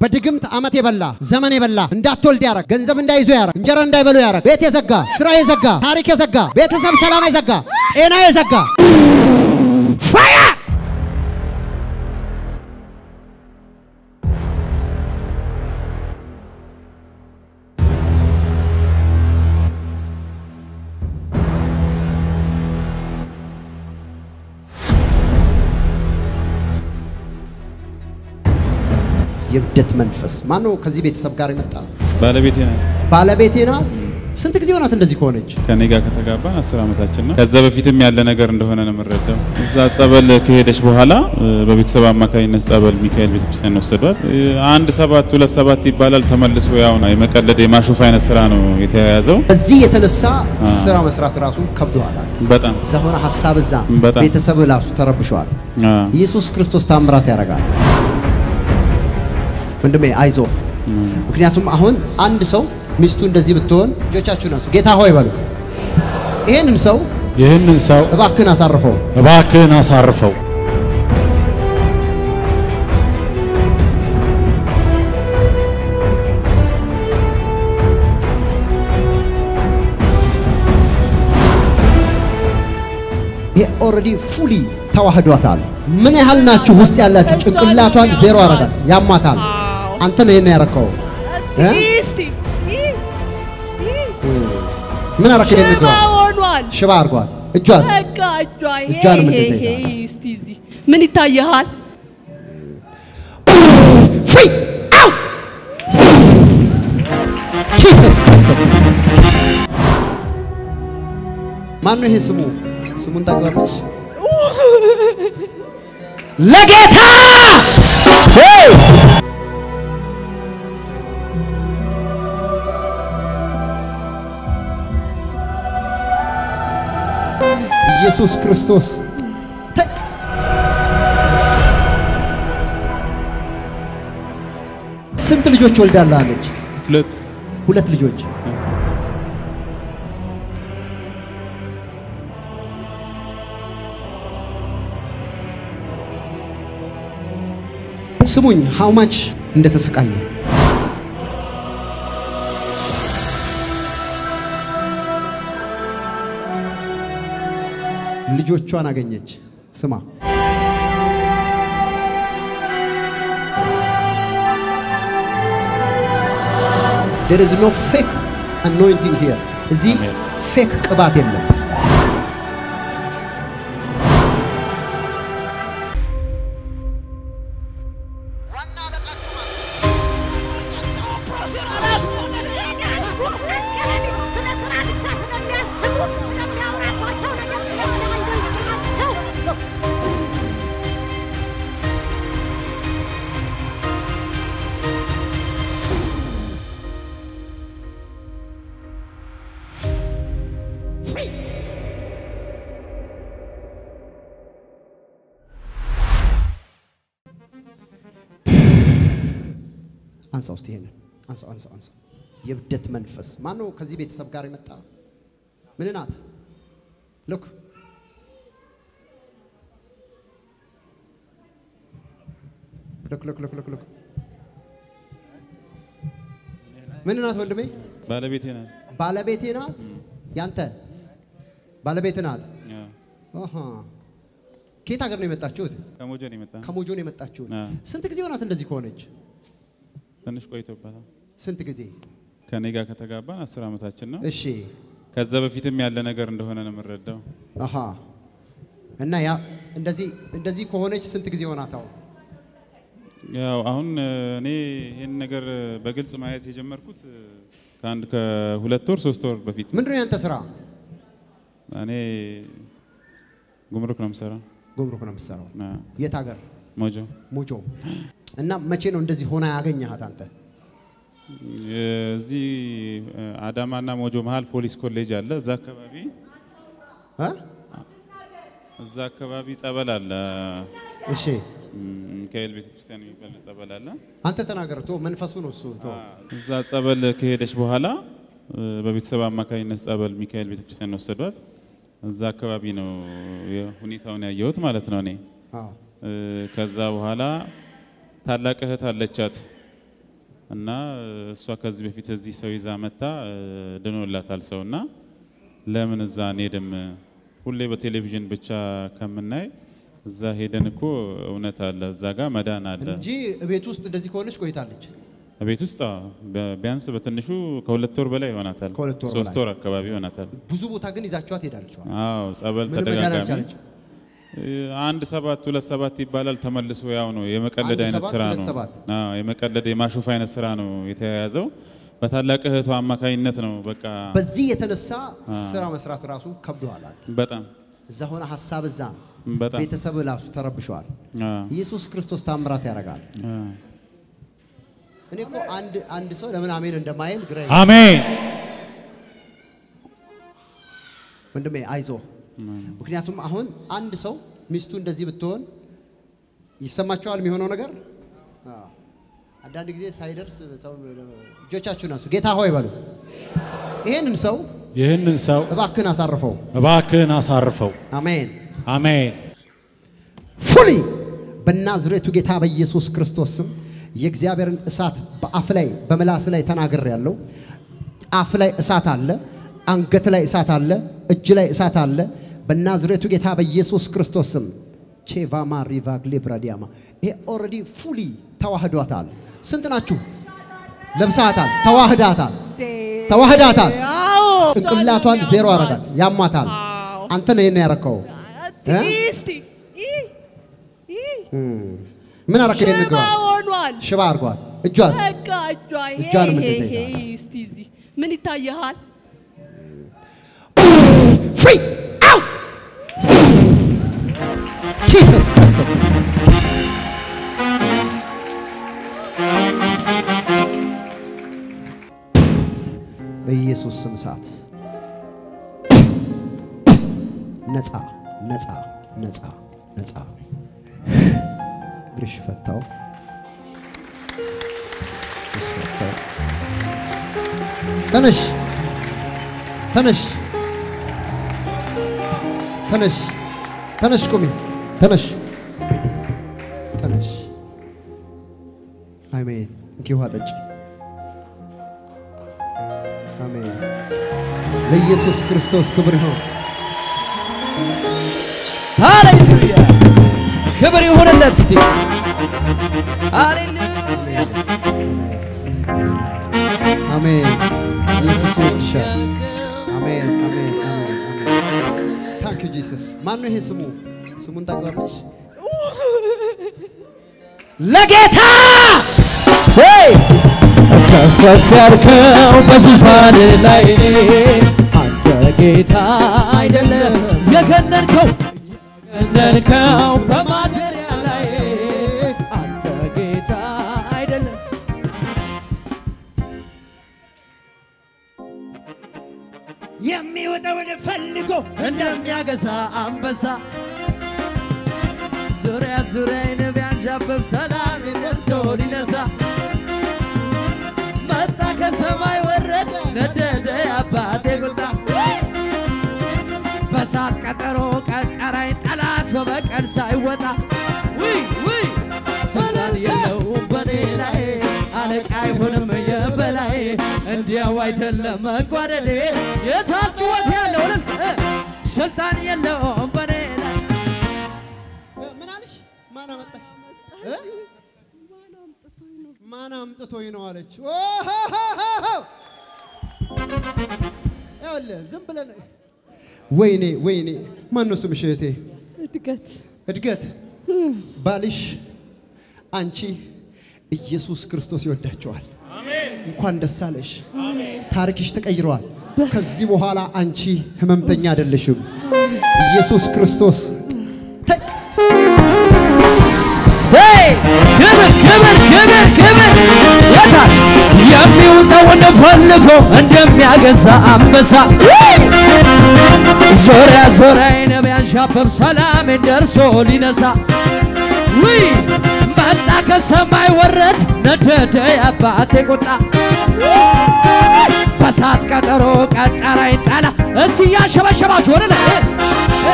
በድግምት ዓመት የበላ ዘመን የበላ እንዳትወልድ ያረግ ገንዘብ እንዳይዞ ያረግ እንጀራ እንዳይበሉ ያረግ ቤት የዘጋ ስራ የዘጋ ታሪክ የዘጋ ቤተሰብ ሰላም የዘጋ ጤና የዘጋ ፋያ የብደት መንፈስ ማን ነው? ከዚህ ቤተሰብ ጋር የመጣ ባለቤቴ ናት። ባለቤቴ ናት። ስንት ጊዜ ሆናት እንደዚህ ከሆነች? ከኔ ጋር ከተጋባን አስር ዓመታችን ነው። ከዛ በፊትም ያለ ነገር እንደሆነ ነው የምንረዳው። እዛ ጸበል ከሄደች በኋላ እ፣ በቤተሰብ አማካኝነት ጸበል ሚካኤል ቤተክርስቲያን ወሰዷት። እ፣ አንድ ሰባት ሁለት ሰባት ይባላል። ተመልሶ ያው ነው የመቀለድ የማሾፍ አይነት ስራ ነው የተያያዘው። በዚህ የተነሳ ስራ መስራት ራሱ ከብዶሃል። በጣም እዛ ሆነ ሀሳብ እዛ በጣም። ቤተሰብ ራሱ ተረብሸዋል። አ፣ ኢየሱስ ክርስቶስ ታምራት ያደርጋል። ወንድሜ አይዞ። ምክንያቱም አሁን አንድ ሰው ሚስቱ እንደዚህ ብትሆን ልጆቻችሁን አንሱ፣ ጌታ ሆይ በሉ። ይሄንን ሰው ይህንን ሰው እባክህን አሳርፈው። እባክህን አሳርፈው። ይሄ ኦልሬዲ ፉሊ ተዋህዷታል። ምን ያህል ናችሁ ውስጥ ያላችሁ? ጭንቅላቷን ዜሮ አረጋት፣ ያማታል። አንተ ነው ይሄን ያረከው። እ? እስቲ ይ- ይ- ምን አረከ? ይሄን ሽባ እግሯ ሆኗል። ሽባ አርጓት። እጇስ በቃ እጇ ይሄ እጇንም ይሄ እንደዛ ይሄ ይዛል። እስቲ እዚህ ምን ይታየሃል? ፍሪ አውት ጂሰስ ክርስቶስ። ማን ነው ይሄ ስሙ? ስሙን ታውቂዋለሽ? ለጌታ ኢየሱስ ክርስቶስ ተ- ስንት ልጆች ወልዳለች? ሁለት ሁለት ልጆች። ስሙኝ ሃው ማች እንደተሰቃየ ልጆቿን አገኘች። ስማ there is no fake anointing here እዚህ Amen. ፌክ ቅባት የለም። አንሳ ውስጥ ይሄንን አንሳ አንሳ አንሳ። የብደት መንፈስ ማን ነው? ከዚህ ቤተሰብ ጋር የመጣ ምን ናት? ልክ ልክ ልክ ልክ ልክ ልክ ምን ናት ወንድሜ? ባለቤቴ ናት። ባለቤቴ ናት። ያንተ ባለቤት ናት። አ፣ አሃ ከየት ሀገር ነው የመጣችሁት? ከሞጆ ነው የመጣ ከሞጆ ነው የመጣችሁት። አ፣ ስንት ጊዜ ሆናት እንደዚህ ከሆነች? ትንሽ ቆይቶበታል። ስንት ጊዜ? ከኔ ጋር ከተጋባን አስር ዓመታችን ነው። እሺ ከዛ በፊትም ያለ ነገር እንደሆነ ነው የምንረዳው። አሃ እና ያ እንደዚህ እንደዚህ ከሆነች ስንት ጊዜ ሆናት? አሁን ያው አሁን እ፣ እኔ ይህን ነገር በግልጽ ማየት የጀመርኩት እ፣ ከአንድ ከሁለት ወር ሶስት ወር በፊት ነው። ምንድን ነው ያንተ ስራ? እኔ ጉምሩክ ነው የምሰራው። ጉምሩክ ነው የምትሰራው። አ፣ የት ሀገር? ሞጆ ሞጆ። እና መቼ ነው እንደዚህ ሆና ያገኘሃት አንተ? እዚህ እ፣ አዳማና ሞጆ መሀል ፖሊስ ኮሌጅ አለ። እዛ አካባቢ እ? እዛ አካባቢ ጸበል አለ። እሺ ም፣ ሚካኤል ቤተክርስቲያን የሚባል ጸበል አለ። አንተ ተናገር። ቶ መንፈሱ ነው እሱ። ቶ እዛ ጸበል ከሄደች በኋላ እ፣ በቤተሰብ አማካኝነት ጸበል ሚካኤል ቤተክርስቲያን ወሰዷት። እዛ አካባቢ ነው ሁኔታውን ያየሁት ማለት ነው እኔ አዎ እ፣ ከዛ በኋላ ታላቅ እህት አለቻት እና እሷ ከዚህ በፊት እዚህ ሰው ይዛ መታ ድኖላታል ሰው እና ለምን እዛ አንሄድም? ሁሌ በቴሌቪዥን ብቻ ከምናይ እዛ ሄደን እኮ እውነት አለ እዛ ጋር መዳን አለ። እንጂ ቤት ውስጥ እንደዚህ ከሆነች ቆይታለች። ቤት ውስጥ አዎ፣ በ- ቢያንስ በትንሹ ከሁለት ወር በላይ ይሆናታል። ከሁለት ወር ሶስት በላይ። ወር አካባቢ ይሆናታል። ብዙ ቦታ ግን ይዛችኋት ሄዳለች። አዎ ጸበል ምንም መዳን ተደጋጋሚ አልቻለችም። አንድ ሰባት ሁለት ሰባት ይባላል። ተመልሶ ያው ነው የመቀለድ አንድ አይነት ሰባት ስራ ሁለት ነው። ሰባት። አዎ የመቀለድ የማሾፍ አይነት ስራ ነው የተያያዘው። በታላቅ እህቷ አማካኝነት ነው በቃ በዚህ የተነሳ ስራ መስራት ራሱ ከብደዋል። አንተ በጣም እዛ ሆነ ሀሳብ እዛ ነው። በጣም ቤተሰብ ራሱ ተረብሸዋል። አዎ፣ ኢየሱስ ክርስቶስ ታምራት ያደርጋል። አዎ። እኔ እኮ አንድ አንድ ሰው ለምን አሜን እንደማይል ግራ አሜን ወንድሜ አይዞ። ምክንያቱም አሁን አንድ ሰው ሚስቱ እንደዚህ ብትሆን ይሰማቸዋል የሚሆነው ነገር። አዎ። አንዳንድ ጊዜ ሳይደርስ ሰው እጆቻችሁን አንሱ፣ ጌታ ሆይ በሉ። ይሄንን ሰው ይህንን ሰው እባክህን አሳርፈው። እባክህን አሳርፈው። አሜን። አሜን ፉሊ በናዝሬቱ ጌታ በኢየሱስ ክርስቶስ ስም የእግዚአብሔርን እሳት በአፍ ላይ በምላስ ላይ ተናግር ያለው አፍ ላይ እሳት አለ፣ አንገት ላይ እሳት አለ፣ እጅ ላይ እሳት አለ። በናዝሬቱ ጌታ በኢየሱስ ክርስቶስ ስም ቼቫማ ሪቫግሌ ብራዲያማ ይሄ ኦልሬዲ ፉሊ ተዋህዷታል። ስንት ናችሁ? ለብሳታል፣ ተዋህዳታል፣ ተዋህዳታል። አዎ ጭንቅላቷን ዜሮ አረጋት፣ ያሟታል። አዎ። አንተ ነው ይሄን ያረከው። እ? እስቲ ይ- ይ- ምን አረከ? ይሄን ሽባ ንገሯት። ሆኗል። ሽባ አርጓት። እጇስ በቃ እጇ ይሄ እጇንም ይሄ እንደዛ ይሄ ይዛታል። እስቲ እዚህ ምን ይታየሃል? ፍሪ አውት ጂሰስ ክርስቶስ በኢየሱስ ስም እሳት ነፃ ነፃ ነፃ ነፃ እግርሽ ፈታው እግርሽ ፈታው ተነሽ ተነሽ ተነሽ ተነሽ ቁሚ ተነሽ ተነሽ አሜን እንኪ ውሃ ጠጪ አሜን ለኢየሱስ ክርስቶስ ክብር ይሁን ሃሌሉያ ክብር ይሁንለት። እስቲ ሃሌሉያ አሜን ኢየሱስ ይወድሻል አሜን አሜን አሜን አሜን ታንክ ዩ ጂሰስ ማን ነው ይሄ ስሙ ስሙን ታውቂዋለሽ ለጌታ ሄይ ከፍ ከፍ ያልከው በዙፋን ላይ አንተ ጌታ አይደለም የገነንከው የገነንከው በማደሪያ ላይ አንተ ጌታ አይደለም የሚወጣውን ፈልጎ እንደሚያገሳ አንበሳ ዙሪያ ዙሪያዬን ቢያንዣብብ ሰላም ነሶ ሊነሳ መጣ ከሰማይ ወረደ ነደደ አባቴ ቁጣ በሳት ቀጠሮ ቀጠራኝ ጠላት በበቀል ሳይወጣ ውይ ውይ ስልጣን የለውም በኔ ላይ አለቃ አይሆንም የበላይ እንዲያው አይደለም መጓደዴ የታች ጩኸት ያለው እልል እ ስልጣን የለውም በኔ ላይ ምን አለሽ ማን አመጣ እ? ማን አምጥቶኝ ነው አለች ኦሆሆሆ! ይኸውልህ ዝም ብለን ወይኔ ወይኔ ማን ነው ስምሽ እህቴ እድገት እድገት ባልሽ አንቺ ኢየሱስ ክርስቶስ ይወዳቸዋል እንኳን ደስ አለሽ ታሪክሽ ተቀይረዋል ከዚህ በኋላ አንቺ ህመምተኛ አይደለሽም ኢየሱስ ክርስቶስ ተ- ሄይ! ክብር ክብር ክብር ክብር የታል የሚውጠውን ፈልጎ እንደሚያገሳ አንበሳ ዙሪያ ዙሪያዬን ቢያንዣብብ ሰላሜን ደርሶ ሊነሳ ውይ መጣ ከሰማይ ወረድ ነደደ የአባቴ ቁጣ በሳት ቀጠሮ ቀጠራኝ ጠላ እስቲ እያሸበሸባችሁ ወደ ላይ እ፣ እ።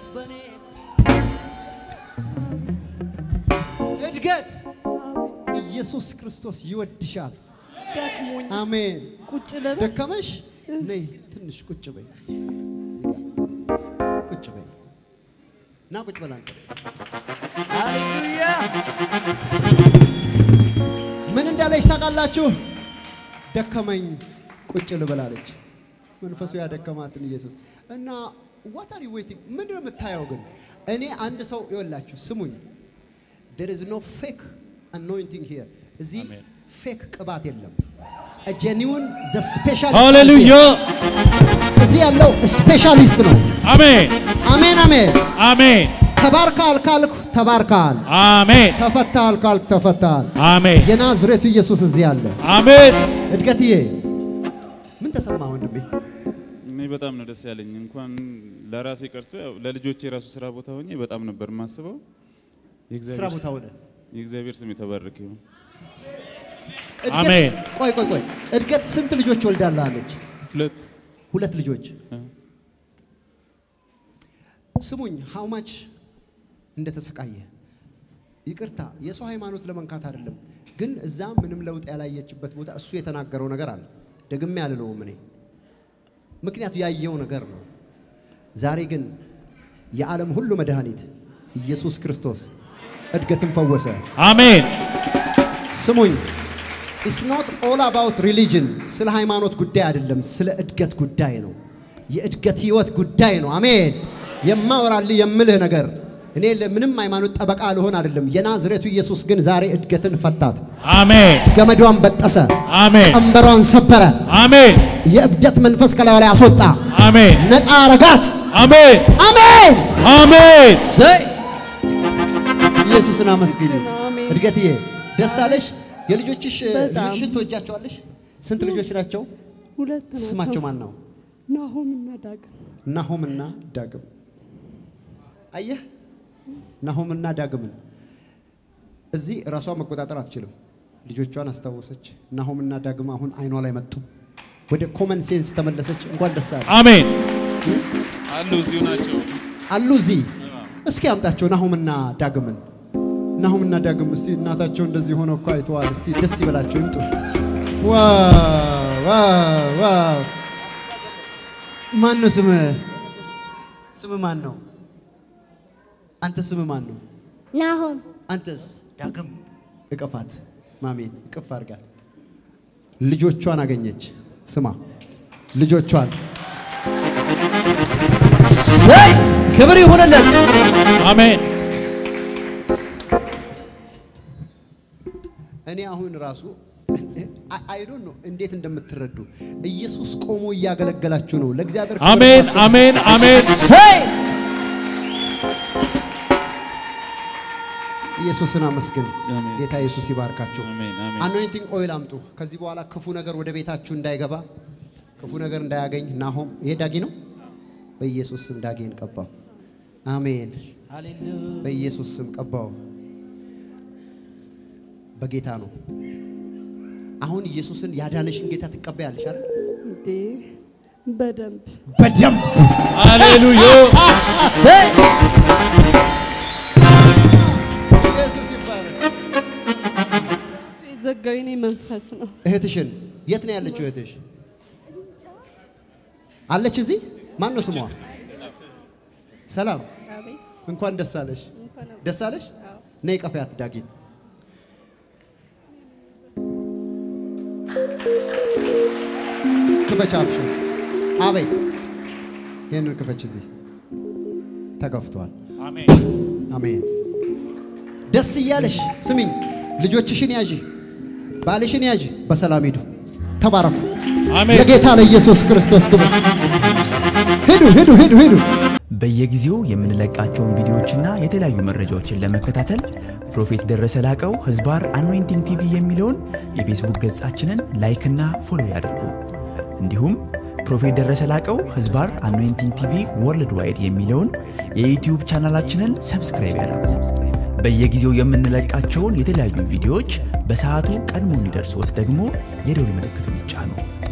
እድገት ኢየሱስ ክርስቶስ ይወድሻል። ደክሞኝ አሜን። ቁጭ ልበል። ደከመሽ? ነይ ትንሽ ቁጭ በይ። እዚህ ጋር ቁጭ በይ እና ቁጭ በል አንተ። ሃሌሉያ ምን እንዳለች ታውቃላችሁ? ደከመኝ ቁጭ ልበል አለች። መንፈሱ ያደከማትን ኢየሱስ እና what are you waiting ምንድን ነው የምታየው ግን? እኔ አንድ ሰው ይወላችሁ ስሙኝ። there is no fake anointing here እዚህ አሜን። ፌክ ቅባት የለም። a genuine the special ሃሌሉያ እዚህ ያለው ስፔሻሊስት ነው። አሜን አሜን አሜን። አሜን ተባርካል ካልኩ ተባርካል፣ አሜን ተፈታል ካልኩ ተፈታል። አሜን የናዝሬቱ ኢየሱስ እዚህ አለ። አሜን እድገትዬ ምን ተሰማ ወንድሜ? እኔ በጣም ነው ደስ ያለኝ። እንኳን ለራሴ ቀርቶ ያው ለልጆቼ የራሱ ስራ ቦታ ሆኜ በጣም ነበር የማስበው። የእግዚአብሔር ስራ ቦታ ሆነ የእግዚአብሔር ስም የተባረከ ይሁን። እድገት- አሜን። ቆይ ቆይ ቆይ እድገት ስንት ልጆች ወልዳለች? ሁለት ሁለት ልጆች። እ፣ ስሙኝ ሃው ማች እንደተሰቃየ ይቅርታ፣ የሰው ሃይማኖት ለመንካት አይደለም፣ ግን እዛ ምንም ለውጥ ያላየችበት ቦታ እሱ የተናገረው ነገር አለ። ደግሜ አልለውም እኔ ምክንያቱ ያየው ነገር ነው። ዛሬ ግን የዓለም ሁሉ መድኃኒት ኢየሱስ ክርስቶስ እድገትን ፈወሰ። አሜን ስሙኝ ኢትስ ኖት ኦል አባውት ሪሊጅን ስለ ሃይማኖት ጉዳይ አይደለም፣ ስለ እድገት ጉዳይ ነው። የእድገት ህይወት ጉዳይ ነው። አሜን። የማወራልህ የምልህ ነገር እኔ ለምንም ሃይማኖት ጠበቃ ልሆን አይደለም። የናዝሬቱ ኢየሱስ ግን ዛሬ እድገትን ፈታት፣ አሜን ገመዷን በጠሰ፣ አሜን ቀንበሯን ሰበረ፣ አሜን የእብደት መንፈስ ከላዩ ላይ አስወጣ፣ አሜን ነፃ አረጋት። አሜን አሜን። አሜን ዘይ ኢየሱስን አመስግኝ። አሜን። እድገትዬ ደስ አለሽ? የልጆችሽ በጣም። ልጆችሽን ትወጃቸዋለሽ? ስንት ልጆች ናቸው? ሁለት ናቸው። ስማቸው ማን ነው? ናሆም እና ዳግም ናሆምና ዳግም። አየህ፣ ናሆምና ዳግምን እዚህ ራሷን መቆጣጠር አትችልም። ልጆቿን አስታወሰች። ናሆምና ዳግም አሁን አይኗ ላይ መጡ። ወደ ኮመን ሴንስ ተመለሰች። እንኳን ደስ አለ አሜን አሉ እዚሁ ናቸው። አሉ እዚህ። እስኪ አምጣቸው ናሆምና ዳግምን። ናሆምና ዳግም እስቲ እናታቸው እንደዚህ ሆነው እኮ አይተዋል። እስቲ ደስ ይበላቸው ይምጡ እስቲ። ዋው ዋው ዋው! ማን ነው ስምህ? ስምህ ማን ነው? አንተ ስምህ ማን ነው? ናሆም አንተስ? ዳግም እቅፋት ማሜን እቅፍ አድርጋ ልጆቿን አገኘች። ስማ ልጆቿን ዘይ ክብር ይሁንለት አሜን እኔ አሁን ራሱ አይ ዶንት ኖ እንዴት እንደምትረዱ ኢየሱስ ቆሞ እያገለገላችሁ ነው። ለእግዚአብሔር ክብር አሜን ማሰብ- አሜን አሜን ዘይ ኢየሱስን አመስግን። አሜን። ጌታ ኢየሱስ ይባርካችሁ። አሜን አሜን። አኖይንቲንግ ኦይል አምጡ። ከዚህ በኋላ ክፉ ነገር ወደ ቤታችሁ እንዳይገባ፣ ክፉ ነገር እንዳያገኝ። ናሆም ይሄ ዳጊ ነው። በኢየሱስ ስም ዳጊን ቀባው። አሜን። ሃሌሉያ በኢየሱስ ስም ቀባው። በጌታ ነው። አሁን ኢየሱስን ያዳነሽን ጌታ ትቀበያለሽ አይደል? እንዴ በደንብ በደንብ ሃሌሉያ ዘይ ኢየሱስ ይባረክ። የዘጋው የኔ መንፈስ ነው። እህትሽን የት ነው ያለችው? እህትሽ አለች እዚህ። ማን ነው ስሟ? ሰላም፣ እንኳን ደስ አለሽ። ደስ አለሽ። ነይ ቀፈያት ዳጊን። ክፈች አብሽ አበይ ይህንን ክፈች። እዚህ ተከፍቷል። አሜን አሜን። ደስ እያለሽ ስሚኝ፣ ልጆችሽን ያዥ፣ ባልሽን ያዥ፣ በሰላም ሂዱ። ተባረኩ። አሜን ለጌታ ለኢየሱስ ክርስቶስ ክብር። ሂዱ ሂዱ ሂዱ ሂዱ። በየጊዜው የምንለቃቸውን ቪዲዮዎችና የተለያዩ መረጃዎችን ለመከታተል ፕሮፌት ደረሰ ላቀው ህዝባር አኖይንቲንግ ቲቪ የሚለውን የፌስቡክ ገጻችንን ላይክና ፎሎ ያድርጉ። እንዲሁም ፕሮፌት ደረሰ ላቀው ህዝባር አኖይንቲንግ ቲቪ ወርልድ ዋይድ የሚለውን የዩትዩብ ቻናላችንን ሰብስክራይብ ያድርጉ። በየጊዜው የምንለቃቸውን የተለያዩ ቪዲዮዎች በሰዓቱ ቀድሞ እንዲደርሶት ደግሞ የደውል ምልክቱን ይጫኑ።